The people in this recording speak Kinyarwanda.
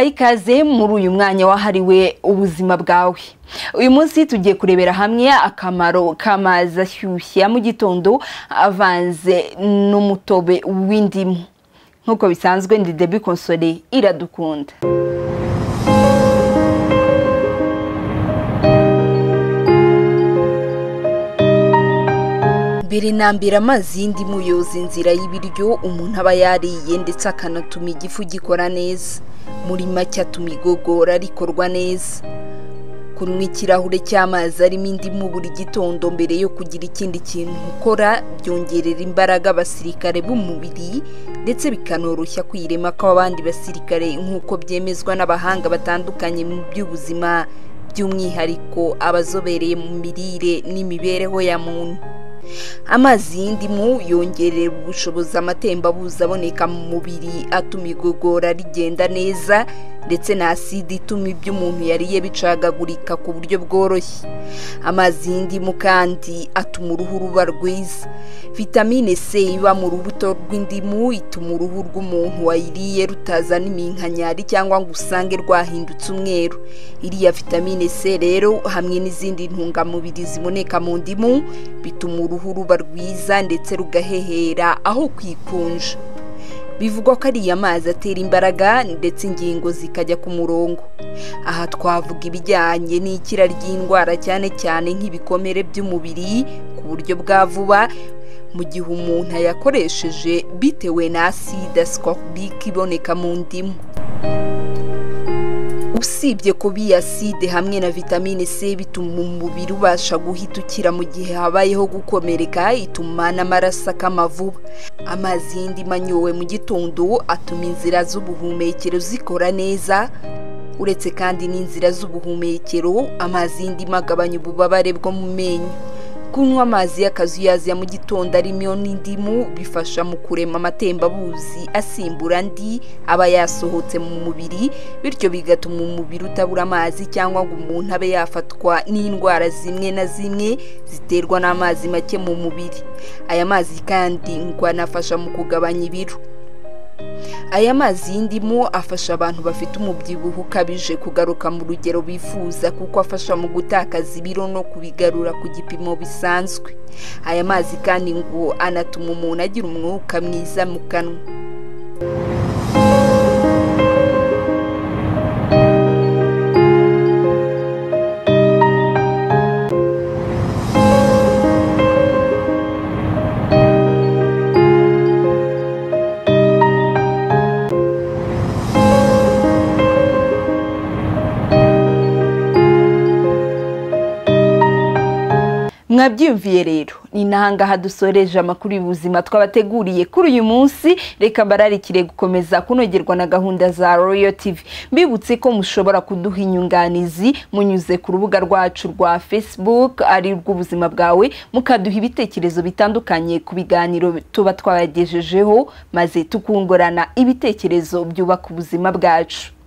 ikaze muri uyu mwanya wahariwe ubuzima bwawe uyu munsi tugiye kurebera hamwe akamaro k'amazi ashyushye ya mu gitondo avanze n'umutobe w'indimu nk'uko bisanzwe ndi debi konsole iradukunda mbere na mbere amazi y'indimu yoza inzira y'ibiryo umuntu aba yariye ndetse akanatuma igifu gikora neza muri make atuma igogora rikorwa neza kunywa ikirahure cy'amazi arimo indimu buri gitondo mbere yo kugira ikindi kintu ukora byongerera imbaraga abasirikare b'umubiri ndetse bikanoroshya kwirema kw'abandi basirikare nk'uko byemezwa n'abahanga batandukanye mu by'ubuzima by'umwihariko abazobereye mu mirire n'imibereho ya muntu amazi y'indimu yongerera ubushobozi amatembabuzi aboneka mu mubiri atuma igogora rigenda neza ndetse na aside ituma ibyo umuntu yariye bicagagurika ku buryo bworoshye amazi y'indimu kandi atuma uruhu ruba rwiza vitamine c iba mu rubuto rw'indimu ituma uruhu rw'umuntu wayiriye rutazana iminkanyari cyangwa ngo usange rwahindutse umweru iriya vitamine c rero hamwe n'izindi ntungamubiri ziboneka mu ndimu bituma uruhu ruba rwiza ndetse rugahehera aho kwikunja bivugwa ko ariya mazi atera imbaraga ndetse ingingo zikajya ku murongo aha twavuga ibijyanye n'ikira ry'indwara cyane cyane nk'ibikomere by'umubiri ku buryo bwa vuba mu gihe umuntu ayakoresheje bitewe na aside ascorbic iboneka mu ndimu usibye kuba iyi aside hamwe na vitamine c bituma umubiri ubasha guhita ukira mu gihe habayeho gukomereka ituma n'amaraso akama vuba amazi y'indimu anyowe mu gitondo atuma inzira z'ubuhumekero zikora neza uretse kandi n'inzira z'ubuhumekero amazi y'indimu agabanya ububabare bwo mu menyo kunywa amazi y'akazuyazi ya mu gitondo arimo n'indimu bifasha mu kurema amatembabuzi asimbura andi aba yasohotse mu mubiri bityo bigatuma umubiri utabura amazi cyangwa ngo umuntu abe yafatwa n'indwara zimwe na zimwe ziterwa n'amazi make mu mubiri aya mazi kandi ngo anafasha mu kugabanya ibiro aya mazi y'indimu afasha abantu bafite umubyibuho ukabije kugaruka mu rugero bifuza kuko afasha mu gutakaza ibiro no kubigarura ku gipimo bisanzwe aya mazi kandi ngo anatuma umuntu agira umwuka mwiza mu kanwa mwabyiyumviye rero ni nahangaha dusoreje amakuru y'ubuzima twabateguriye kuri uyu munsi reka bararikire gukomeza kunogerwa na gahunda za royo tivi mbibutse ko mushobora kuduha inyunganizi munyuze ku rubuga rwacu rwa facebook ari rw'ubuzima bwawe mukaduha ibitekerezo bitandukanye ku biganiro tuba twabagejejeho maze tukungurana ibitekerezo byubaka ubuzima bwacu